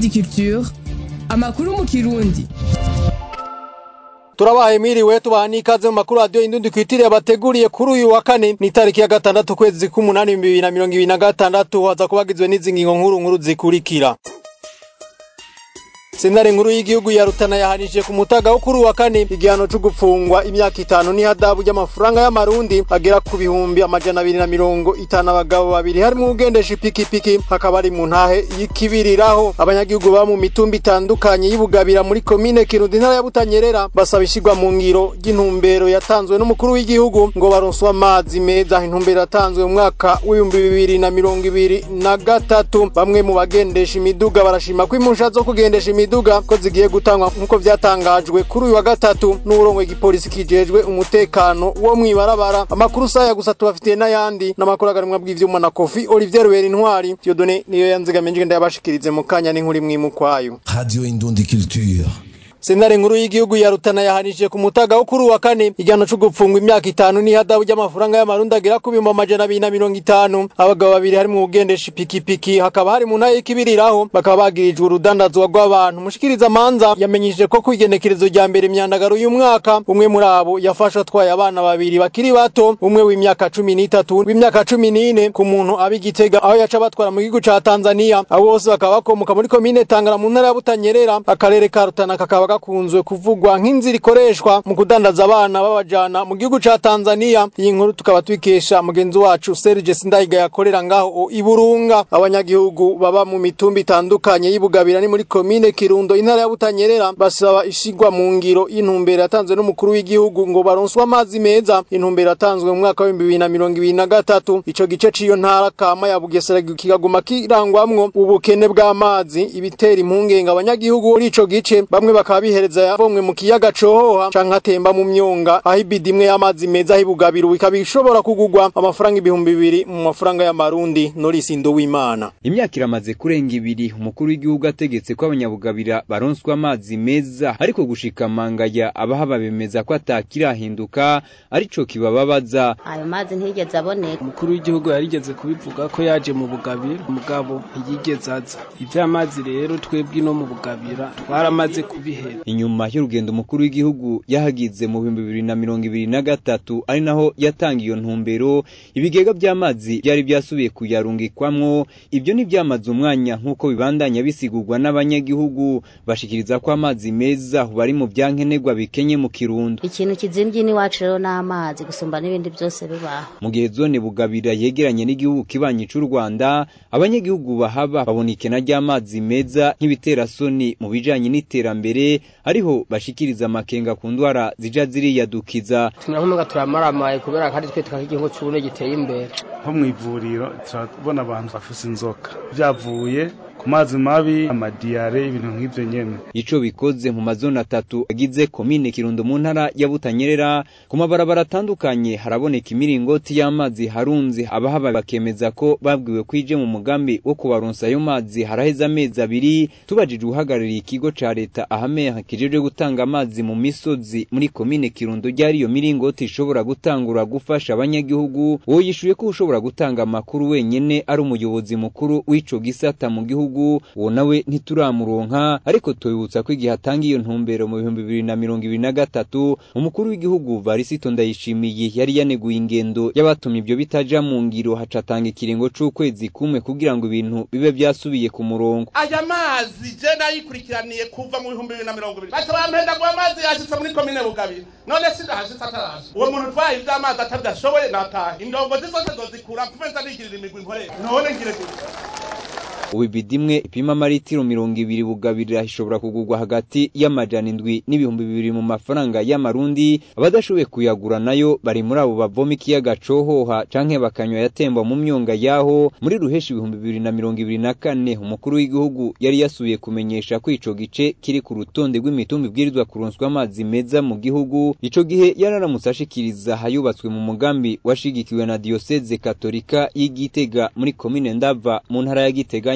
Indundi Culture amakuru mu kirundi turabaye mwiriwe tubaha n'ikaze mu makuru radiyo indundi kwitiriye bateguriye kuri uyu wa kane ni itariki ya gatandatu ukwezi k'umunani bibiri na mirongo ibiri na gatandatu haza kubagizwe n'izi ngingo nkuru nkuru zikurikira sentare nkuru y'igihugu ya rutana yahanije ku mutaga wo kuri uwa kane igihano cyo gupfungwa imyaka itanu n'ihadabu ry'amafaranga y'amarundi agera ku bihumbi amajana abiri na mirongo itanu abagabo babiri harimo ugendesha ipikipiki hakaba ari mu ntahe y'ikibiriraho abanyagihugu baba mu mitumba itandukanye y'ibugabira muri komine kirundi intara ya butanyerera basaba ishyirwa mu ngiro ry'intumbero yatanzwe n'umukuru w'igihugu ngo baronswe amazi meza intumbero yatanzwe mu mwaka w'ibihumbi bibiri na mirongo ibiri na gatatu bamwe mu bagendesha imiduga barashima ko impusha zo kugendesha imiduga imiduga ko zigiye gutangwa nk'uko vyatangajwe kuri uyu wa gatatu n'uburongo igipolisi kijejwe umutekano wo mwibarabara amakuru saya gusa tubafitiye n'ayandi n'amakuru agarimwa bw'ivyuma na kofi olivier rubera intwari diodone niyo yanzigamiye njye ndayabashikirize mu kanya n'inkuru imwe imukwayo radio indundi culture sentare nkuru y'igihugu ya rutana yahanije ku mutaga wo kuri uwa kane igihano cyo gupfungwa imyaka itanu n'ihadabu ry'amafaranga y'amarundi agera ku bihumbi amajana abiri na mirongo itanu abagabo babiri harimo ugendesha ipikipiki hakaba hari mu ntara y'ikibiriraho bakaba bagirijwe urudandazwa rw'abantu mushikiriza amanza yamenyesheje ko ku igenekerezo rya mbere imyandagaro y'umwaka umwe muri abo yafashwe atwaye abana babiri bakiri bato umwe w'imyaka cumi n'itatu w'imyaka cumi n'ine ku muntu ab'igitega aho yaca batwara mu gihugu ca tanzania abo bose bakaba bakomoka muri komine tangara mu ntara ya butanyerera akarere ka rutana kakaba gakunzwe kuvugwa nk'inzira ikoreshwa mu kudandaza abana babajana mu gihugu ca Tanzania iyi nkuru tukaba twikesha mugenzi wacu Serge Sindayiga yakorera ngaho iburunga abanyagihugu baba mu mitumba itandukanye y'ibugabira ni muri komine Kirundo intara ya Butanyerera basaba ishigwa mu ngiro y'intumbero yatanzwe n'umukuru w'igihugu ngo baronswe amazi meza intumbero yatanzwe mu mwaka wa 2023 ico gice ciyo ntara kama ya Bugesera kikaguma kirangwamwo ubukene bw'amazi ibitera impungenge abanyagihugu muri ico gice bamwe bakaba bihereza yavomwe mu kiyaga cohoha canke atemba mu myonga aho ibidi imwe y'amazi meza hibugabira bikaba bishobora kugurwa amafaranga ibihumbi bibiri mu mafaranga y'amarundi norisindo w'imana imyaka iramaze kurenga ibiri umukuru w'igihugu ategetse ko abanyabugabira baronswa amazi meza ariko gushika mangaya abahaba bemeza ko atakirahinduka arico kibababaza ayo mazi ntiyigeze aboneka umukuru w'igihugu yarigeze kubivuga ko yaje mu bugabira umugabo ntiyigeze aza ivy'amazi rero twebwe no mu bugabira twaramaze kubihera inyuma y'urugendo umukuru w'igihugu yahagize mu bihumbi bibiri na mirongo ibiri na gatatu ari naho yatanga iyo ntumbero ibigega by'amazi byari byasubiye kuyarungikwamwo ibyo ntibyamaze umwanya nk'uko bibandanya bisigurwa n'abanyagihugu bashikiriza ko amazi meza bari mu byankenerwa bikenye mu kirundo ikintu kizimvye n'iwacu rero n'amazi gusumba n'ibindi byose bibaho mu gihe zone bugabira yegeranye n'igihugu kibanyi c'u rwanda abanyagihugu bahaba babona ikena ry'amazi meza nk'ibiterasoni mu bijanye n'iterambere ariho bashikiriza amakenga ku ndwara zija ziriyadukiza tunahumenga turamaramaye kubera kandi twe twak'igihugu c'ubune giteye imbere nko mw'ivuriro turabona abantu bafise inzoka vyavuye ku mazi mabi amadiyare ibintu nk'ivyo nyene ico bikoze mu mazone atatu agize komine kirundo mu ntara ya butanyerera ku mabarabara atandukanye haraboneka imiringoti y'amazi harunze abahaba bakemeza ko babwiwe kwije mu mugambi wo kubaronsa ayo mazi haraheze amezi abiri tubajije uhagarariye ikigo ca leta ahameha kijejwe gutanga amazi mu misozi muri komine kirundo ryari iyo miringoti ishobora gutangura gufasha abanyagihugu uwo yishuye ko ushobora gutanga amakuru wenyene ari umuyobozi mukuru w'ico gisata mu gihugu gihugu uwo nawe ntituramuronka ariko tubibutsa ko igihe atanga iyo ntumbero mu bihumbi bibiri na mirongo ibiri na gatatu umukuru w'igihugu varisito ndayishimiye yari yaneguye ingendo y'abatumye ibyo bitaja mu ngiro hacatanga ikiringo c'ukwezi kumwe kugira ngo ibintu bibe vyasubiye ku murongo aya mazi je nayikurikiraniye kuva mu bihumbi bibiri na mirongo ibiri baca bampenda ngo amazi yashitse muri komine bugabira none sindahashitse atarashe uwo muntu utwaye ivy'amazi atavyashoboye natahe indongozi zose zozikura mvume nza nigirira imigwi nkorera none ngire gutya ubu ibidimwe ipima amaritiro mirongo ibiri bugabirira ishobora kugurwa hagati y'amajana indwi n'ibihumbi bibiri mu mafaranga y'amarundi abadashoboye kuyagura nayo bari muri abo bavoma ikiyaga cohoha canke bakanywa yatemba mu myonga yaho muri ruheshi ibihumbi bibiri na mirongo ibiri na kane umukuru w'igihugu yari yasubiye kumenyesha ko ico gice kiri ku rutonde rw'imitumba ibwirizwa kuronswa amazi meza mu gihugu ico gihe yararamutse ashikiriza hayubatswe mu mugambi washigikiwe na diyoseze katolika y'igitega muri komine ndava mu ntara ya gitega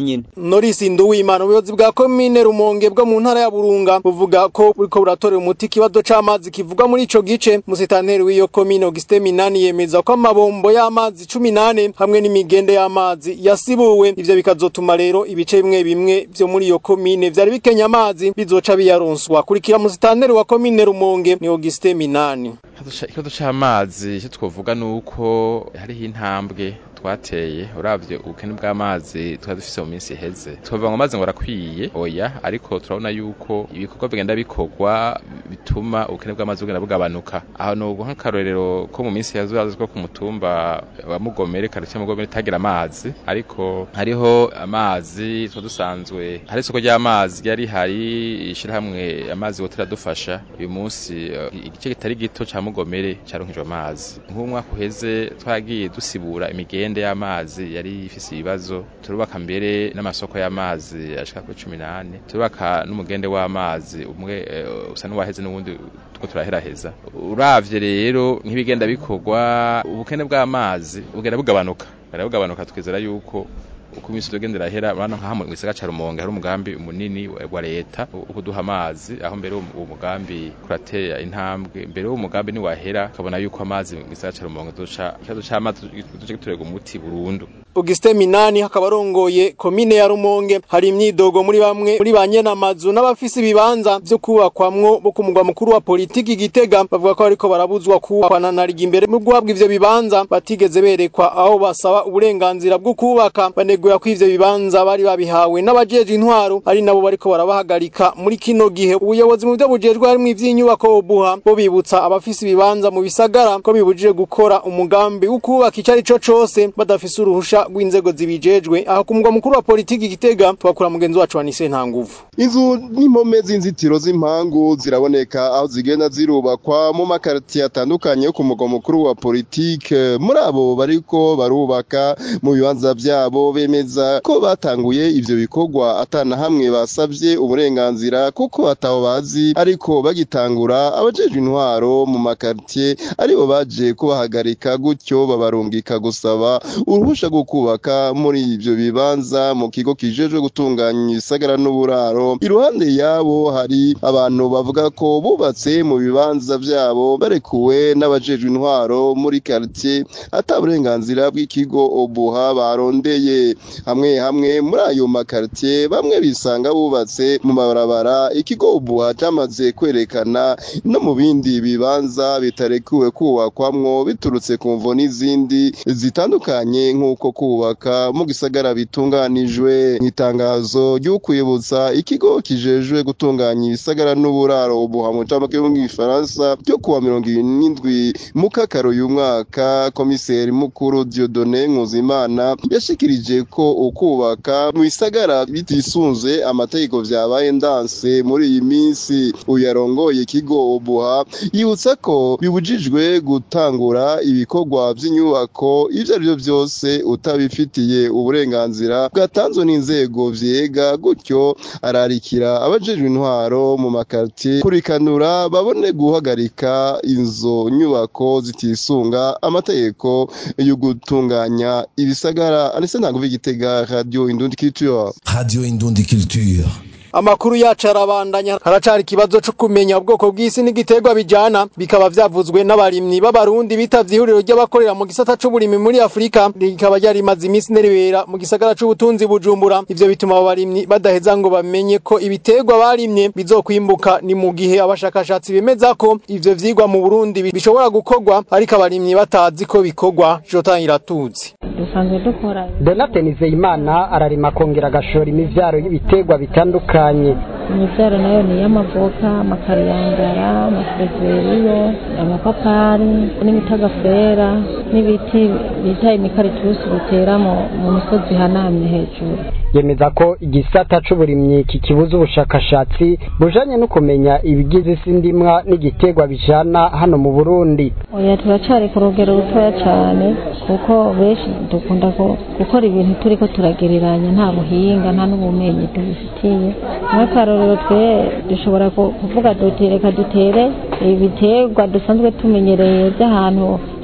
nyene Norisi Nduwimana ubuyobozi bwa komine Rumonge bwo mu ntara ya Burunga buvuga ko buriko buratorera umuti ikibazo c'amazi kivugwa muri ico gice musitanteri w'iyo komine Augustin Minani yemeza ko amabombo y'amazi 18 hamwe n'imigende y'amazi yasibuwe ivyo bikazotuma rero ibice bimwe bimwe vyo muri iyo komine vyari bikenya amazi bizoca biyaronswa kurikira musitanteri wa komine Rumonge ni Augustin Minani ikibazo c'amazi icyo twovuga ni uko hariho intambwe twateye uravye ubukene bw'amazi twari dufise mu minsi iheze twavuga ngo amazi ngo arakwiye oya ariko turabona yuko ibikorwa bigenda bikorwa bituma ubukene bw'amazi bugenda bugabanuka aho ni ubu nk'akarorero ko mu minsi yazo ko ku mutumba wa mugomere karitsiye mugomere itagira amazi ariko hariho amazi twa dusanzwe hari isoko ry'amazi ryari hari ishirahamwe amazi wotera dufasha uyu munsi uh, igice kitari gito ca mugomere caronkejwe amazi nk'umwaka uheze twagiye dusibura imigende imigende y'amazi yari ifise ibibazo turubaka mbere n'amasoko y'amazi ashika kuri 18 turubaka n'umugende w'amazi umwe uh, usa n'uwaheze n'ubundi tuko turaheraheza uravye rero nk'ibigenda bikorwa ubukene bw'amazi bugenda bugabanuka bugabanuka twizera yuko uko iminsi tugendera hera bana nka mu gisagara ca Rumonge hari umugambi munini wa leta wo kuduha amazi aho mbere uwo mugambi kuratera intambwe mbere uwo mugambi ni wahera kabona yuko amazi mu gisagara ca Rumonge duca ikibazo c'amazi duce giturega umuti burundu Augustin Minani hakaba arongoye komine ya Rumonge hari imyidogo muri bamwe muri banyena amazu n'abafise ibibanza vyo kubakwamwo bo ku mugwa mukuru wa politiki Gitega bavuga ko ariko barabuzwa kubakwana na rigi imbere mu guhabwa ivyo bibanza batigeze berekwa aho basaba uburenganzira bwo kubaka baneguye ko ivyo bibanza bari babihawe n'abajeje intwaro ari nabo bariko barabahagarika muri kino gihe ubuyobozi mu byo bujejwe harimo ivy'inyubako obuha bo bibutsa abafise ibibanza mu bisagara ko bibujije gukora umugambi wo kubaka icari co cose badafise uruhusha rw'inzego zibijejwe aho ku mugwa mukuru wa politiki Gitega twakura mugenzi wacu wa Nise nta nguvu inzu n'impome z'inzitiro z'impangu ziraboneka aho zigenda zirubakwa mu makaritiye atandukanye yo ku mugwa mukuru wa politike muri abo bariko barubaka mu bibanza vyabo bemeza ko batanguye ivyo bikorwa atana hamwe basavye uburenganzira kuko ataho bazi ariko bagitangura abajejwe intwaro mu makaritiye aribo baje kubahagarika gutyo babarungika gusaba uruhusha rwo kubaka muri ivyo bibanza mu kigo kijejwe gutunganya isagara n'uburaro iruhande yabo hari abantu bavuga ko bubatse mu bibanza vyabo barekuwe n'abajejwe intwaro muri quartier ata burenganzira bw'ikigo obuha barondeye hamwe hamwe muri ayo makartier bamwe bisanga bubatse mu mabarabara ikigo obuha cyamaze kwerekana no mu bindi bibanza bitarekuwe kubakwamwo biturutse ku mvo n'izindi zitandukanye nk'uko kubaka mu gisagara bitunganijwe itangazo ry'ukwibutsa ikigo kijejwe gutunganya ibisagara n'uburaro ubuha mu camake mu gifaransa ryo kuwa mirongo irindwi mu kakaro uyu mwaka komiseri mukuru Dieudonné Nkuzimana yashikirije ko ukubaka mu bisagara bitisunze amategeko vyabaye ndanse muri iyi minsi uyu yarongoye ikigo ubuha yibutsa ko bibujijwe gutangura ibikorwa vy'inyubako ivyo ari vyo vyose utabifitiye uburenganzira bwatanzwe n'inzego vyega gutyo ararikira abajejwe intwaro mu makartier kurikanura babone guhagarika inzo nyubako zitisunga amategeko yo gutunganya ibisagara anise ntabwo vigitega radio indundi culture radio indundi culture Amakuru yacu arabandanya haracari ikibazo cyo kumenya ubwoko bw'isi n'igiterwa bijana bikaba vyavuzwe n'abarimyi b'abarundi bitavye ihuriro ry'abakorera mu gisata c'uburimi muri Afrika rikaba ryari maze iminsi neribera mu gisagara c'ubutunzi bujumbura ivyo bituma abo barimyi badaheza ngo bamenye ko ibiterwa barimye bizokwimbuka ni mu gihe abashakashatsi bemeza ko ivyo vyigwa mu Burundi bishobora gukorwa ariko abarimyi batazi ko bikorwa jotangira tuzi dusanzwe dukora Donate Nizeyimana ararima akongera agashora imivyaro y'ibiterwa bitandukanye imivyaro nayo ni iy'amavoka amakariyangara amasezeriyo amapapari n'imitagafera n'ibiti bita imikaritusi bitera mu misozi ihanamye hejuru yemeza ko igisata c'uburimyi kikibuza ubushakashatsi bujanye no kumenya ibigize isi ndimwa n'igiterwa bijana hano mu Burundi oya turacari ku rugero rutoya cane kuko benshi dukunda gukora ibintu turiko turagereranya nta buhinga nta n'ubumenyi tubifitiye nk'akarorero twe dushobora kuvuga duti reka dutere ibiterwa dusanzwe tumenyereye by'ahantu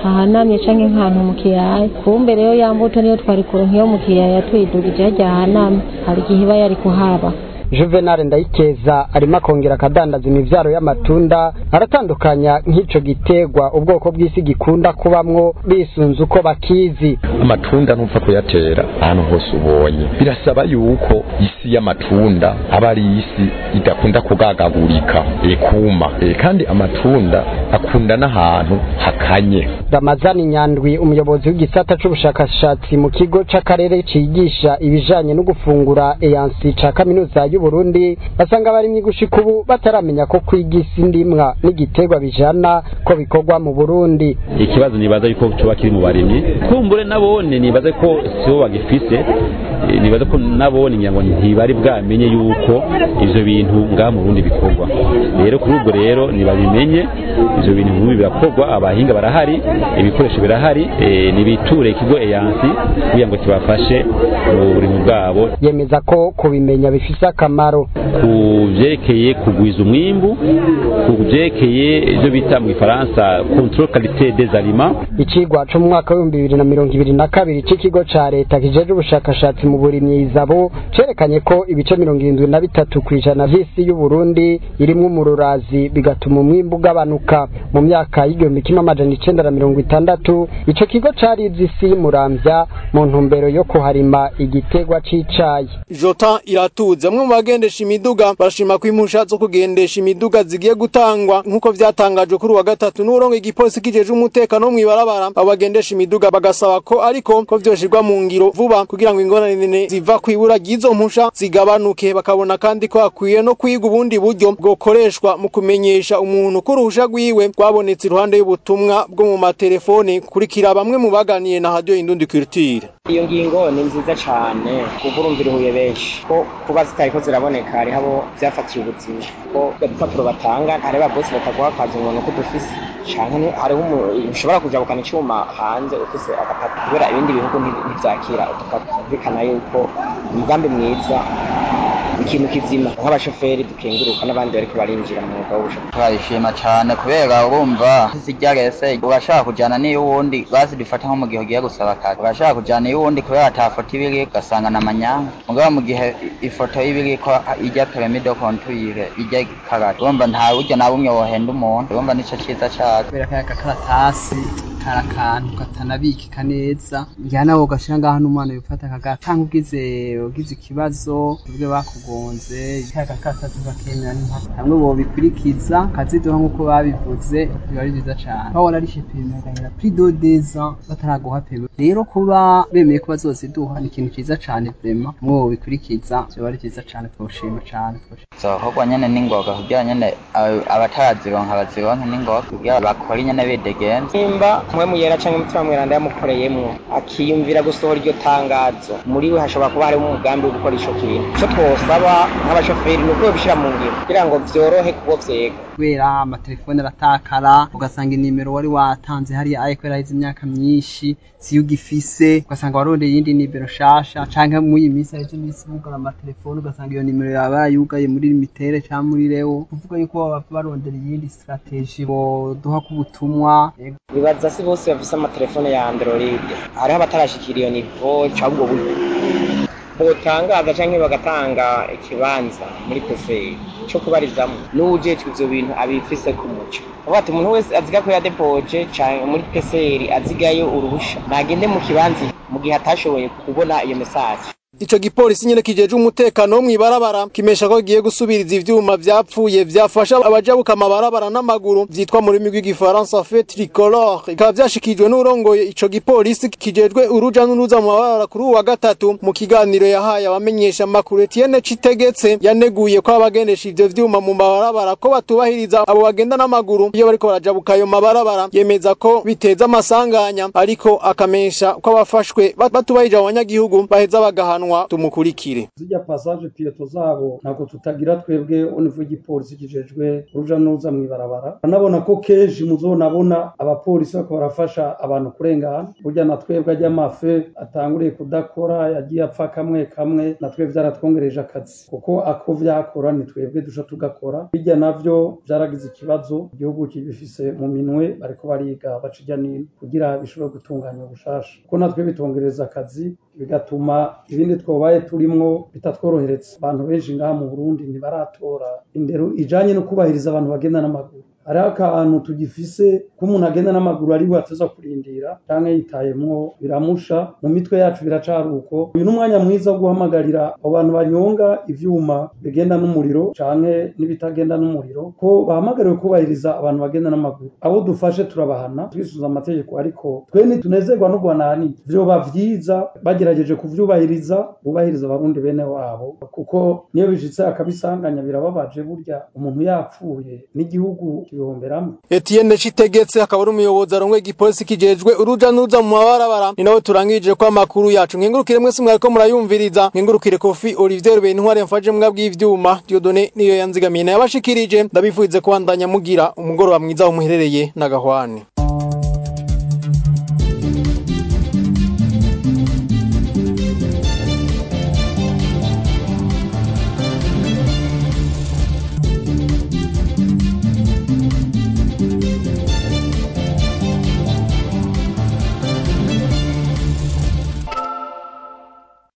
hahanamye canke nk'ahantu mu kiyaya kumbe rero ya mbuto niyo twari kuronka iyo mu kiyaya tuyidugije harya hahanamye hari igihe iba yari kuhaba Juvenal Ndayikeza arimo akongera akadandaza imivyaro y'amatunda aratandukanya nk'ico gitegwa ubwoko bw'isi gikunda kubamwo bisunze uko bakizi amatunda ntupfa kuyatera ahantu hose ubonye birasaba yuko isi y'amatunda aba ari isi idakunda kugagagurika ekuma e, kandi amatunda akunda n'ahantu hakanye Ramazani Nyandwi umuyobozi w'igisata c'ubushakashatsi mu kigo c'akarere cigisha ibijanye no gufungura eyansi ca kaminuza y'u Burundi basanga abarimyi gushika ubu bataramenya ko kwiga isi ndimwa n'igiterwa bijana ko bikorwa mu Burundi ikibazo nibaza yuko coba kiri mu barimyi kumbure nabone nibaza ko sibo bagifise eh, nibaza ko nabone ngira ngo ntibari bwamenye yuko ivyo bintu ngaha mu Burundi bikorwa rero kuri ubwo rero nibabimenye ivyo bintu nk'ibi birakorwa abahinga barahari ibikoresho birahari eh, nibiture ikigo eyansi kugira ngo kibafashe mu burimi bwabo yemeza ko kubimenya bifise akamaro ku vyerekeye kugwiza umwimbu ku vyerekeye ivyo bita mu gifaransa control qualité des aliments icigwa co mu mwaka w'ibihumbi bibiri na mirongo ibiri na kabiri c'ikigo ca leta kijeje ubushakashatsi mu burimyi izabo cerekanye ko ibice mirongo irindwi na bitatu kw'ijana vy'isi y'uburundi irimwo umururazi bigatuma umwimbu ugabanuka mu myaka y'igihumbi kimwe amajana icenda na mirongo itandatu ico kigo carize isi y'umuramvya mu ntumbero yo kuharima igiterwa c'icayi Jotan iratuze amwe mu bagendesha imiduga barashima ko impusha zo kugendesha imiduga zigiye gutangwa nk'uko vyatangajwe kuri wa gatatu n'urongo igipolisi kijeje umutekano mu ibarabara abo bagendesha imiduga bagasaba ko ariko ko vyoshirwa mu ngiro vuba kugira ngo ingorane ziva kwibura ry'izo mpusha zigabanuke bakabona kandi ko hakwiye no kwiga ubundi buryo bwokoreshwa mu kumenyesha umuntu ko uruhusha rwiwe rwabonetse iruhande y'ubutumwa bwo mu matelefone kurikira bamwe mu baganiye na radio Indundi Culture iyo ngingo ni nziza cyane kuko urumva iruhuye benshi ko kuba zitariko ziraboneka hariho abo byafatiye ubuzima ko udupapuro batanga hari ba bosi bataguha akazi umuntu ko dufise canke hariho umuntu ushobora kujabukana icuma hanze ufise agapapuro kubera ibindi bihugu ntivyakira udupapuro bikana yuko umugambi mwiza ikintu kizima nk'abashoferi dukenguruka n'abandi bariko barinjira mu mwuga w'ubushoferi turayishima cyane kubera urumva zijya rese urashaka kujyana n'iy'uwundi bazi dufata nko mu gihe ugiye gusaba akazi urashaka kujyana iy'uwundi kubera ata foto iba iri ugasanga na manyanga mugabo mu gihe ifoto iba iri ko ijya peremide kontwire ijya karate urumva nta buryo na bumwe wohenda umuntu urumva nicyo cyiza cyane kubera ko aka karatasi kari akantu katanabikika neza njyana nawe ugashyira ngaho n'umwana wifata akagatanga ubwize ugize ikibazo ubwe bakugonze aka karatasi bakemera n'impaka hamwe bobikurikiza kaziduha nk'uko babivuze biba ari byiza cyane baba wararishe peme agahera kuri dodeza bataraguha peme rero kuba bemeye ko bazoziduha ni ikintu cyiza cyane vrema hamwe bobikurikiza biba ari byiza cyane twoshima cyane zokorwa nyene n'ingoga kugira nyene abatarazironka bazironke n'ingoga kugira bakore nyene bidegenza nimba mwe muyera canke umutima mweranda yamukoreyemwo akiyumvira gusohora iryo tangazo muri we hashobora kuba harimo umugambi wo gukora ico kintu ico twosaba nk'abashoferi ni uko bishira mu ngiro kugira ngo vyorohe kubo vyega kubera amatelefone aratakara ugasanga inimero wari watanze hariya aye kubera haheze imyaka myinshi siyo ugifise ugasanga warondeye iyindi nimero shasha canke muri iyi minsi haheze iminsi bugara amatelefone ugasanga iyo nimero yaba yayugaye muri limitere canke muri rewo kuvuga yuko baba barondera iyindi strategie boduha k'ubutumwa bibaza si bose bafise amatelefone ya android hariho abatarashikira iyo nivo cabwo buryo botangaza canke bagatanga ikibanza muri peferi co kubarizamwo n'uwujejwe ivyo bintu abifise ku muco avuga ati umuntu wese aziga ko yadepoje canke muri peseri azigayo uruhusha nagende mu kibanza mu gihe atashoboye kubona iyo mesaje Ico gipolisi nyene kijeje umutekano wo mwibarabara kimesha ko giye gusubiriza ivyuma vyapfuye vyafasha abajabuka amabarabara n'amaguru vyitwa mu rurimi rw'igifaransa fait tricolore bikaba vyashikijwe n'urongoye ico gipolisi kijejwe uruja n'uruza mu mabarabara kuri uwa gatatu mu kiganiro yahaye abamenyesha makuru Etienne Citegetse yaneguye ko abagendesha ivyo vyuma mu mabarabara ko batubahiriza abo bagenda n'amaguru iyo bariko barajabuka ayo mabarabara yemeza ko biteza amasanganya ariko akamesha ko abafashwe batubahirije abanyagihugu baheza bagahana barahanwa tumukurikire zijya passage piyeto zabo ntabwo tutagira twebwe onivu y'igipolisi kijejwe uruja n'uruza mw'ibarabara anabona ko kenshi muzonabona abapolisi bako barafasha abantu kurengana burya na twebwe ajya amafe atanguriye kudakora yagiye apfa kamwe kamwe na twebwe vyaratwongereje akazi kuko ako vyakora ni twebwe duca tugakora bijya navyo vyaragize ikibazo igihugu kibifise mu minwe bariko bariga baca ijya nino kugira bishobore gutunganya ubushasha kuko natwe bitongereza akazi bigatuma ibindi twobaye turimwo bitatworohereza abantu benshi ngaha mu Burundi ntibaratora indero ijanye no kubahiriza abantu bagenda n'amaguru hariho akantu tugifise ko umuntu agenda n'amaguru ari we ateza kurindira canke yitayemwo biramusha mu mitwe yacu biracari uko uyu ni umwanya mwiza wo guhamagarira abo bantu banyonga ivyuma bigenda n'umuriro canke n'ibitagenda n'umuriro ko bahamagariwe kubahiriza abantu bagenda n'amaguru abo dufashe turabahana twisuza amategeko ariko twe ntitunezerwa no guhanahani vyoba vyiza bagerageje kuvyubahiriza bubahiriza abarundi bene wabo kuko niyo bishitse akabisanganya birababaje burya umuntu yapfuye n'igihugu kibihomberamwo Etienne Citegetse akaba ari umuyobozi arongoye igipolisi kijejwe uruja n'uruza mu mabarabara ni nawe turangirije ko amakuru yacu nkengurukire mwese mwariko murayumviriza nkengurukire Kofi Olivier Bentware mfaje mbwa bw'ivyuma Dieudonné niyo yanzigamiye yabashikirije ndabifuize kubandanya mugira umugoroba mwiza aho muherereye na gahwane